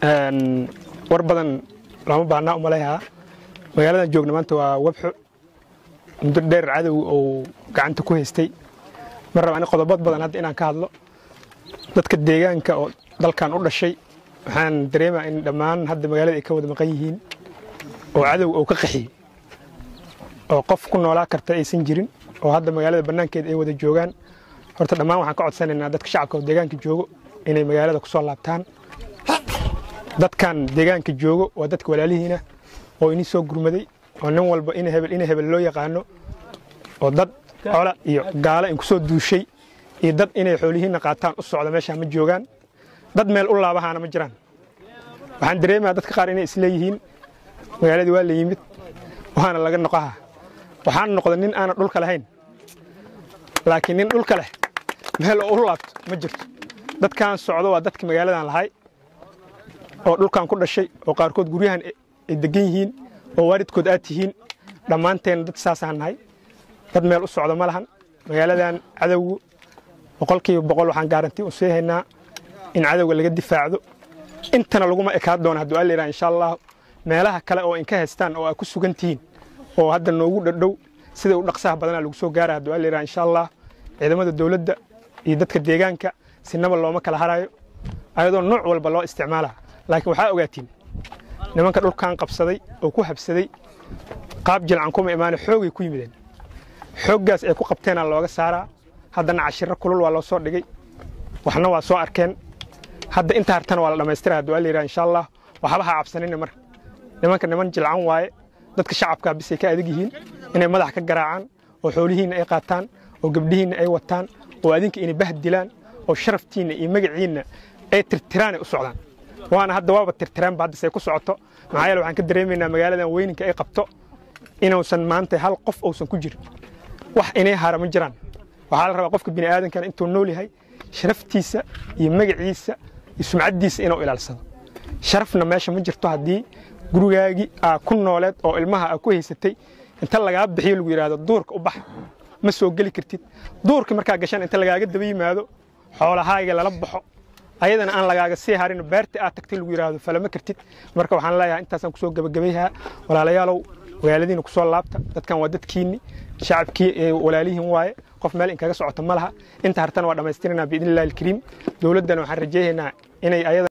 war badan lama baahnaa umaleeyaa magaaladan joogna maanta waa webxo muddo dheer cadow oo gacanta ku haystay ma raba ani qodobad badan hadda inaan ka hadlo dadka deegaanka oo dalkan u dhashay waxaan dareemaa in dhammaan hadda magaalada ay ka wada maqan yihiin oo cadow oo ka qaxiyey oo qof ku noolaa karta aysan jirin oo hadda magaalada bannaankeeda ay wada joogaan horta dhammaan waxaan ka codsanaynaa dadka shacabka oo deegaanka joogo inay magaalada ku soo laabtaan dadkan deegaanka joogo waa dadka walaalihiina oo inii soo gurmaday oo nin walba in hebel in hebel loo yaqaano oo dad cola iyo gaalo in ku soo duushay iyo dad inay xoolihiinna qaataan u socda meeshaa ma joogaan dad meel u laabahaana ma jiraan waxaan dareemayaa dadka qaar inay isleeyihiin magaaladii waa la yimid waana laga noqaha waxaan noqda nin aanan dhulka lahayn laakiin nin dhulka leh meel oo u laabto ma jirto dadkan socdo waa dadka magaaladan lahay oo dhulkan ku dhashay oo qaarkood guryahan ay degan yihiin oo waalidkood aad tihiin dhammaanteen dad saasaan nahay dad meel u socdo ma lahan magaaladan cadowgu boqolkiiba boqol waxaan gaaranti u sii haynaa in cadowga laga difaacdo intana laguma ekaan doono hadduu alla yidhaha insha allah meelaha kale oo inka haystaan oo ay ku sugan tihiin oo hadda noogu dhadhow sida u dhaqsaha badanaa lagu soo gaara hadduu alla yidhaha insha allah ciidamada dowladda iyo dadka deegaanka sinaba looma kala harayo ayadoo nooc walba loo isticmaala laakiin waxaa ogaatiin nimanka dhulkan qabsaday oo ku habsaday qaab jilcan kuma imaane xoogay ku yimideen xooggaas ay ku qabteenaa looga saaraa haddana cashiro kulul waa loo soo dhigay waxna waa soo arkeen hadda inta hartana waa la dhammaystira hadduu alla yidhaha insha allah waxba ha cabsanina marka nimanka niman jilcan waaye dadka shacabkaa bisay ka adag yihiin inay madax ka garaacaan oo xoolihiinna ay qaataan oo gabdhihiinna ay wataan oo adinka inay bahd dilaan oo sharaftiinna iyo magaciinna ay tirtiraanay u socdaan waana hadda waaba tirtireenba hadda say ku socoto maxaa yeele waxaan ka dareemaynaa magaaladan weyninka ay qabto inuusan maanta hal qof uusan ku jirin wax inay hara ma jiraan waxaa la rabaa qofka bini aadankana intuu nool yahay sharaftiisa iyo magaciisa iyo sumcaddiisa inuu ilaalsado sharafna meesha ma jirto haddii gurigaagii aa ku nooleed oo ilmaha aa ku haysatay inta lagaa bixiyo lagu yidhaahdo duurka u bax ma soo geli kartid duurka markaa gashaan inta lagaaga daba yimaado xoolahaaga lala baxo ayadana aan lagaaga sii harin beerta aad tagtay lagu yidhaahdo falama kartid marka waxaan leeyahay intaasaan kusoo gebagabayhaa walaalayaalow magaaladiina kusoo laabta dadkan waa dadkiinni shacabkii walaalihiin waaye qof meel inkaga socota ma laha inta hartana waa dhammaystiranaa biidni illahi alkariim dowladdana waxaan rajaynaynaa inay ayada